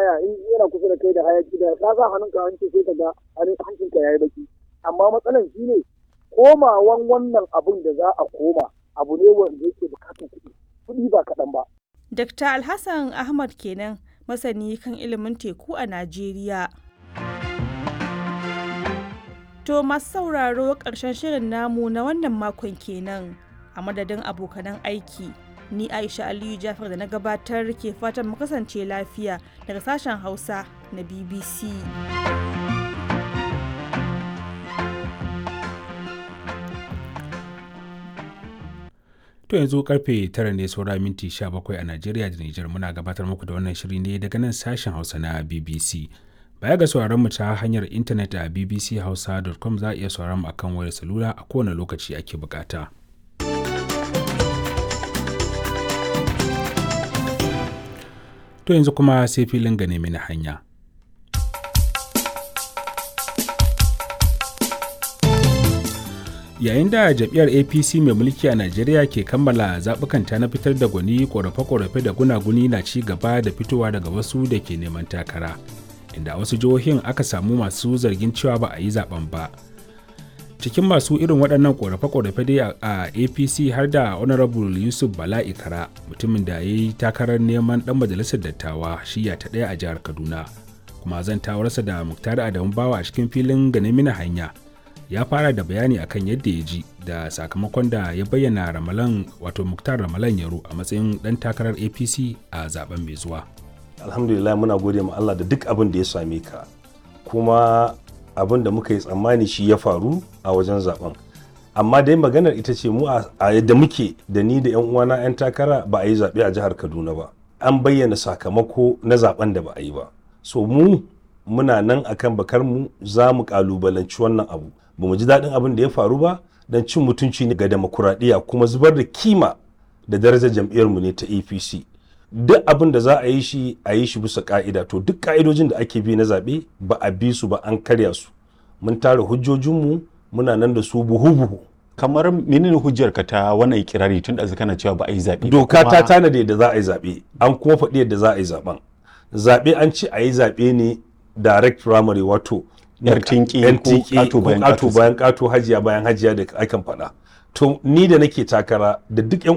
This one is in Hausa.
waya in yana kusa da kai da hayaki da ka sa hannunka hanci sai ka ga hancinka yayi baki amma matsalan shine komawan wannan abun da za a koma abu ne wanda yake bukatar kuɗi kuɗi ba kaɗan ba. Dr. Alhassan Ahmad kenan masani kan ilimin teku a Najeriya. To masu sauraro ƙarshen shirin namu na wannan makon kenan a madadin abokanan aiki. Ni Aisha Aliyu Jafar da na gabatar ke fatan mu kasance lafiya daga sashen Hausa na BBC. To yanzu karfe tara ne saura minti 17 a Najeriya da Nijar muna gabatar muku da wannan shiri ne daga nan sashen Hausa na BBC. Baya ga sauraron mu ta hanyar intanet a bbchausa.com za a iya sauraron mu akan wayar salula a kowane lokaci ake bukata. To yanzu kuma sai filin gane mini hanya. yayin da jam'iyyar apc mai mulki a najeriya ke kammala zaɓukanta na fitar da gwani ƙorafe-ƙorafe da gunaguni na ci gaba da fitowa daga wasu da ke neman takara inda a wasu jihohin aka samu masu zargin cewa ba a yi zaben ba cikin masu irin waɗannan ƙorafe-ƙorafe dai a apc har da honorable yusuf bala ikara mutumin da ya yi takarar neman ɗan majalisar dattawa shiya ta ɗaya a jihar kaduna kuma zan tawarsa da muktar adamu bawa a cikin filin ganin mina hanya ya fara da bayani akan yadda ya ji da sakamakon da ya bayyana ramalan wato muktar ramalan yaro a matsayin dan takarar apc a zaben mai zuwa alhamdulillah muna gode ma allah da duk abin da ya same ka kuma abin da muka yi tsammani shi ya faru a wajen zaben amma dai maganar ita ce mu a yadda muke da ni da yan uwana yan takara ba a yi zaɓe a jihar kaduna ba an bayyana sakamako na zaben da ba a yi ba so mu muna nan akan bakar mu za mu kalubalanci wannan abu ba mu ji daɗin abin da ya faru ba don cin mutunci ne ga demokuraɗiyya kuma zubar da kima da darajar jam'iyyarmu ne ta apc duk abin da za a yi shi a yi shi bisa ka'ida to duk ka'idojin da ake bi na zaɓe ba a bi su ba an karya su mun tara hujjojinmu muna nan da su buhu-buhu kamar menene hujjar ka ta wannan ikirari tun da kana cewa ba a yi zaɓe doka ta tanade da za a yi zaɓe an kuma faɗi yadda za a yi zaɓen zaɓe an ce a yi zaɓe ne direct primary wato yar tinki ko kato bayan kato hajiya bayan hajiya da akan faɗa to ni da nake takara da duk yan